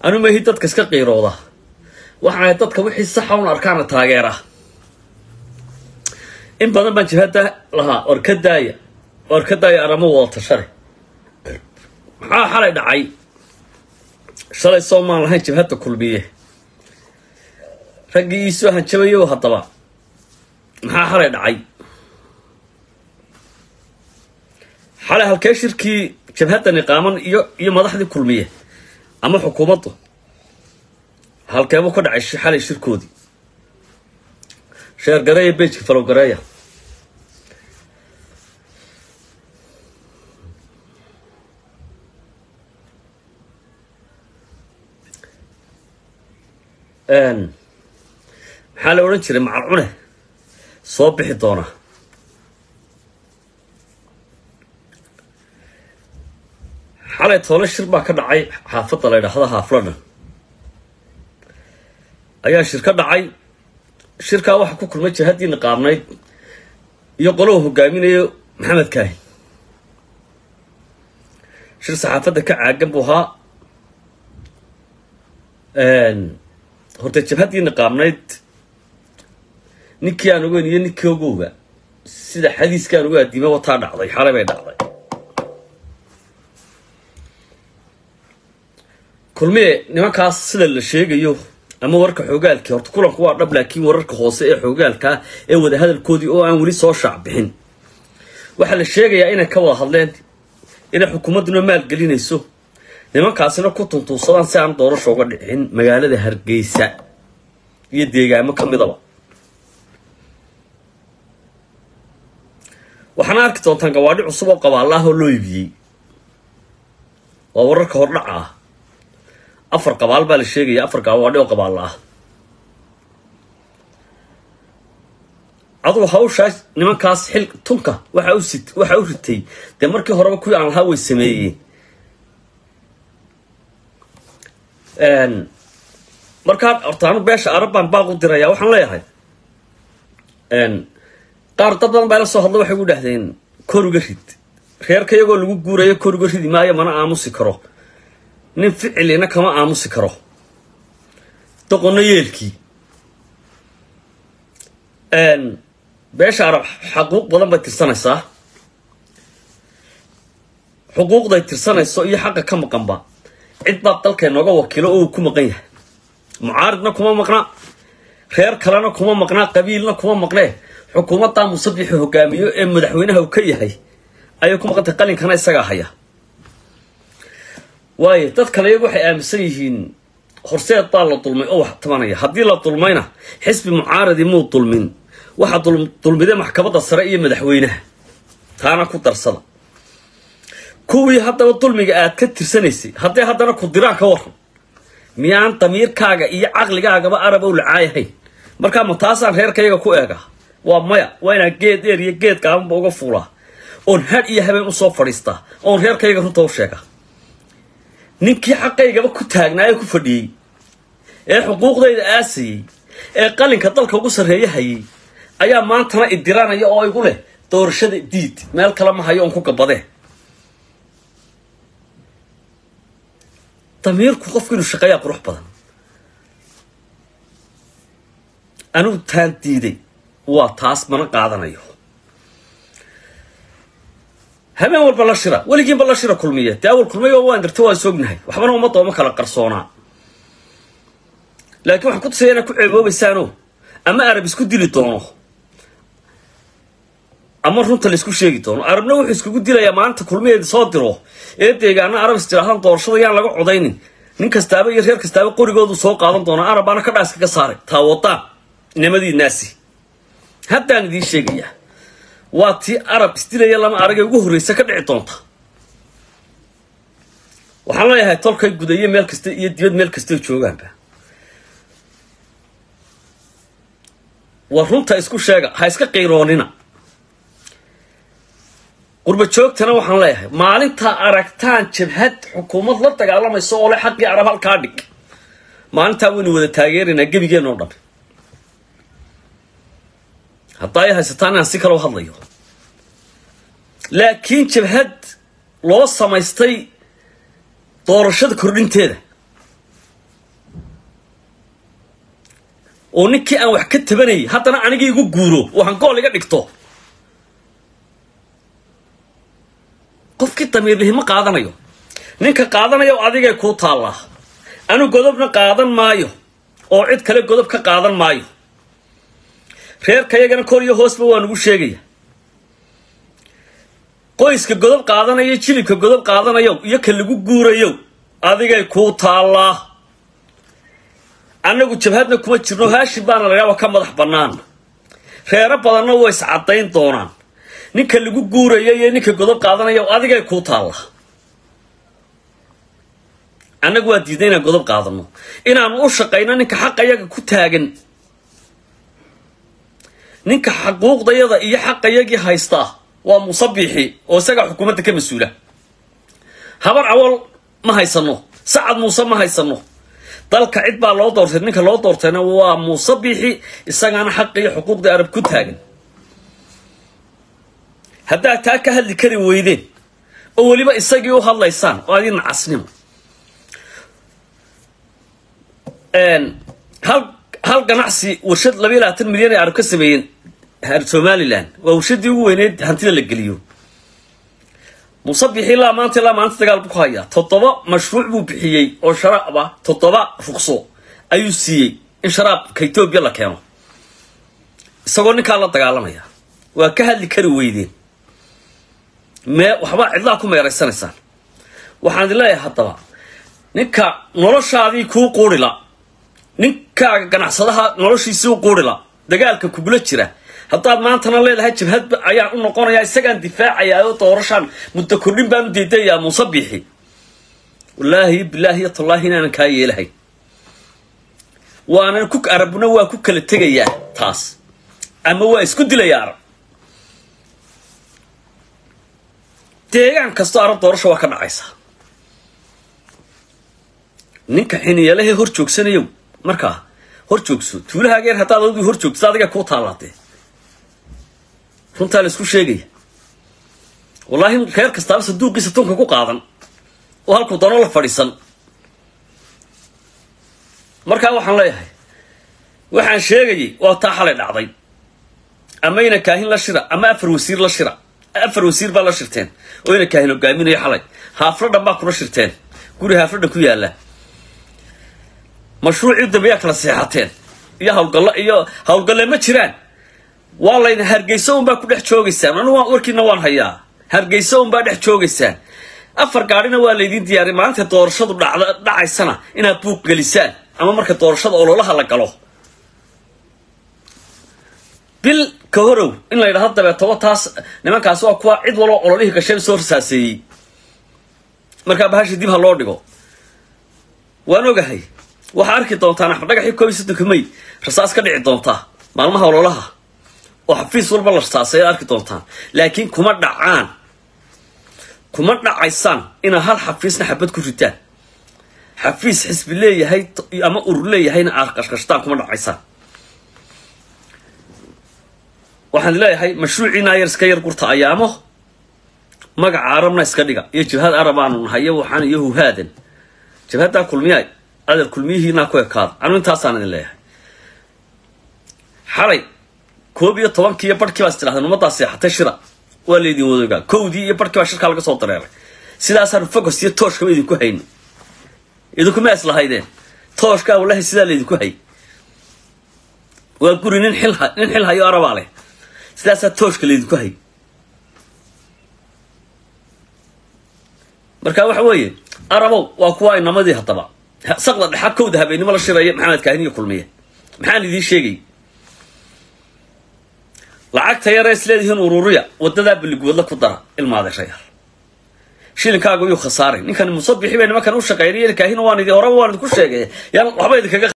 anu mahi dadka iska qiirooda waxaana dadka wixii saxa un arkaana taageera in badan baan jibhadda lahaa war ka daaya war ka daaya aramo wada tashare maxaa xalay dhacay shalay soo maan lahayn jibhadda kulmiye raggii iisoo hanjabayow haddaba maxaa xalay dhacay xalay halkee shirkii jabhadda niqaaman iyo iyo madaxdii kulmiye ama xukuumaddu halkeebuu ka dhacay xalay shirkoodii sheer gareeya bejka falow gareeya maxaa la odhan jiray macal cune soo bixi doona xalay toole shir baa ka dhacay xaafadda la ydhaahda haafladhan ayaa shir ka dhacay shirkaa waxaa ku kulmay jihaddii niqaabnayd iyo qolohu hogaaminayo maxamed kaahin shir saxaafadda ka caagan buu ahaa horta jabhaddii niqaabnayd ninkii aan ogeyn iyo ninkii ogowga sida xadiiska aan ugu addimay wataa dhacday xalay bay dhacday kulmiye nimankaas sida la sheegayo ama wararka xoogaalkii horta kulanku waa dhab laakiin wararka hoose ee xoogaalkaa ee wadahadalkoodii oo aan weli soo shaac bixin waxaa la sheegayaa inay ka wada hadleen inay xukuumadduna maalgelinayso nimankaasina ku tuntuusadaan si aan doorasho uga dhicin magaalada hargeysa iyo deegaamo ka midaba waxaana arki doontaan gawaadhi cusub oo qabaalla oo loo iibiyey waa wararka hordhaca ah afar qabaal baa la sheegaya afar gawaadhi oo qabaalla ah adugu hawshaas nimankaas xil tunka waxa u sit waxa u ritay dee markii horeba kuwii aan lahaa way sameeyeen markaa horta anu beesha arab baan baaq u diraya waxaan leeyahay qaar dad badan baa ila soo hadlo waxay gu dhahdeen kor uga rid reerka iyagoo lagu guurayo kor uga ridi maayo mana aamusi karo nin ficilina kama aamusi karo doqonno yeelkii beesha arab xaquuq badan bay tirsanaysaa xuquuqday tirsanayso iyo xaqa ka maqanba cid baa dalka inooga wakiilo oo uu ku maqan yahay mucaaridna kuma maqna reer kalena kuma maqnaa qabiilna kuma maqnee xukuumaddaa musabixi hogaamiyo ee madaxweynaha uu ka yahay ayay ku maqantay qalinkana isagaa haya waayo dad kale iyagu waxay aaminsan yihiin horseed baa la dulmay oo wax tabanaya haddii la dulmayna xisbi mucaaradi muu dulmin waxaa dulmiday maxkamadda sare iyo madaxweynaha taana ku darsada kuwii haddaba dulmiga aad ka tirsanaysay haddii haddana ku diraan ka waran miyaan damiirkaaga iyo caqligaagaba arab ow lacaayahayn markaa ma taasaan reerkayaga ku eega waa maya waa inaan geed dheer iyo geed gaabanba uga fuulaa oon hadh iyo habeen usoo fadhiistaa oon reerkayga runta u sheega ninkii xaqaygaba ku taagnaa ee ku fadhiyey ee xuquuqdayda aasayey ee qalinka dalka ugu sarreeya hayay ayaa maantana idiranaya oo igu leh doorashada diid meel kale ma hayo oon ku gabadee damiirku qofku inuu shaqeeyaa qurux badan anugu taan diiday waa taas mana qaadanayo habeen walba la shira weligiinba la shira kulmiye dee awal kulmiye waan dirta waan soognahay waxbana ummadda uma kala qarsoonaa laakiin waxaan ku tusaya inaad ku ceeboobaysaano ama arab isku dili doono ama runta la isku sheegi doono arabna wuxuu iskugu dilayaa maalinta kulmiyeedi soo diro ee deegaana arab istiraahdan doorashada yaan laga codaynin nin kastaaba iyo reer kastaaba qorigoodu soo qaadan doonaa arab baana ka dhaaska ka saaray taawadaan nimadii naasi haddaan idiin sheegayaa waa tii arab isdilaya lama aragay ugu horreysa ka dhici doonta waxaan leeyahay tolkay gudayo meel kasta iyo dibad meel kastay joogaanba war runta isku sheega ha iska qiiroonina qurba joogtana waxaan leeyahay maalintaa aragtaan jabhad xukuumad la dagaalamayso oo le xaqii arab halkaa dhig maalintaa waynu wada taageeraynaa gebigeen oo dhan haddaa ay haysataan inaan si kaloo hadlayo laakiin jabhad loo samaystay doorashada kordhinteeda oo ninkii aan wax ka tabanayay haddana anigii igu guuro oo hangool iga dhigto qofkii damiirlihi ma qaadanayo ninka qaadanayo adigay kuu taallaa anu godobna qaadan maayo oo cid kale godob ka qaadan maayo reerkayagana kor iyo hoosba waa nugu sheegaya qoyska godob qaadanayo jilibka godob qaadanayo iyo ka lagu guurayo adigay kuu taallaa annagu jabhadna kuma jirno haashim baana layaaba ka madax bannaan reero badanna way iscadayn doonaan ninka lagu guurayo iyo ninka godob qaadanaya adigay kuu taalla annagu waa diidnay inaan godob qaadano inaanu u shaqayno ninka xaqayaga ku taagan ninka xaquuqdayada iyo xaqayagii haystaa waa musabixi oo isagaa xukuumadda ka mas-uula habar awal ma haysano sacad muuse ma haysano dalka cid baa loo doortay ninka loo doortayna waa musabixi isagaana xaqi iyo xuquuqdii arab ku taagan haddaad taa ka hadli kari weydeen oo weliba isagii u hadlaysaan oo adii nacasnimo hal hal ganacsi warshad labayo labaatan milyan ay arab ka sameeyeen somalilan waa warshadii ugu weyneyd hantida la geliyo musabixi ilaa maanta ilaa maanta dagaal buu ku hayaa toddoba mashruuc buu bixiyey oo sharaab ah toddoba ruqso ayuu siiyey in sharaabka etoobiya la keeno isagoo ninkaa la dagaalamaya waa ka hadli kari weydeen mee waxbaa cidlaa ku meeraysanaysaan waxaan idin leeyahay haddaba ninka noloshaadii kuu quurila ninkaaga ganacsadaha noloshiisii u quurila dagaalka kugula jira haddaad maantana leedahay jabhad ayaan u noqonayaa isagaan difaacayaa oo doorashaan muddo kordhin baan u deedayaa musabixi wallaahi bilaahi iyo tallaahi inaanan kaa yeelahay waanan ku arabna waa ku kala tegayaa taas ama waa isku dilayaa arab deegaan kastoo arab doorasho waa ka dhacaysaa ninka xiniyalahee hor joogsanayow markaa hor joogso tuulahaageer haddaad adgu hor joogto adiga kuu taalaatee runtaa la isku sheegaya wallaahi reer kastaaba saduuqiisa tunka ku qaadan oo halkuu dano la fadhiisan markaa waxaan leeyahay waxaan sheegayay waa taa xalay dhacday ama ina kaahin la shira ama afar wasiir la shira afar wasiir baa la shirteen oo ina kaahin hogaaminayo xalay haaflo dhan baa kula shirteen guri haaflo dhan ku yaalla mashruucii dambeyaa kala seexateen iyo hawlgallo iyo hawlgalle ma jiraan waa layna hargeyso unbaa ku dhex joogaysaan anigu warkiina waan hayaa hargeyso unbaa dhex joogaysaan afar gaadhina waa laydin diyaariy maalinta doorashadu dhacda dhacaysana inaad buuq gelisaan ama marka doorashada ololaha la galo bil ka horow in la yidhahdo dabeetoba taas nimankaasi waa kuwa cid waloo ololihii gashay soo rasaaseeyey markaa bahasha dib ha loo dhigo waan ogahay waxaa arki doontaan axmed dhagaxii koob iyo soddonka may rasaas ka dhici doontaa maalmaha ololaha oo xafiis walba la rasaasay ad arki doontaan laakiin kuma dhacaan kuma dhacaysaan inaad hal xafiisna xabad ku ritaan xafiis xisbi leeyahay ama urur leeyahayna aad qashqashtaan kuma dhacaysaan waxaan leeyahay mashruuciina yar iska yar gurta ayaamo magaca arabna iska dhiga iyo jabhad arab aanu nahay iyo waxaan iyo huhaadan jabhaddaa kulmiyaay adeer kulmiyihiinaa ku ekaada anu intaasaan idin leeyahay xalay koob iyo tobankii iyo barhkii baa is tidhahdeen ummaddaa seexatay shira waa laydin wadoogaa kowdii iyo barhkii baa shirkaa laga soo dareeray sidaasaanu focus iyo tooshkaba idinku hayni idinkuma islahaydeen tooshkaa wallahi sidaa laydinku hay waa guri nin xil nin xil hayo arabaa leh sidaasaa tooshka laydinku hay marka waxa weeye arabow waa kuwa inamadii haddaba saqda dhexa kowda habeennimo la shiraya maxamed kaahin iyo kulmiye maxaan idiin sheegay lacagta yaree is leedihiin ururiya wadadaa baliguwadla ku dara ilmaadeerayaal shilinkaagu yuu khasaaray ninkan musabixi bay nimankan u shaqeynay kaahin waan idi horeba waan idinku sheegay yaan waxba idinkaga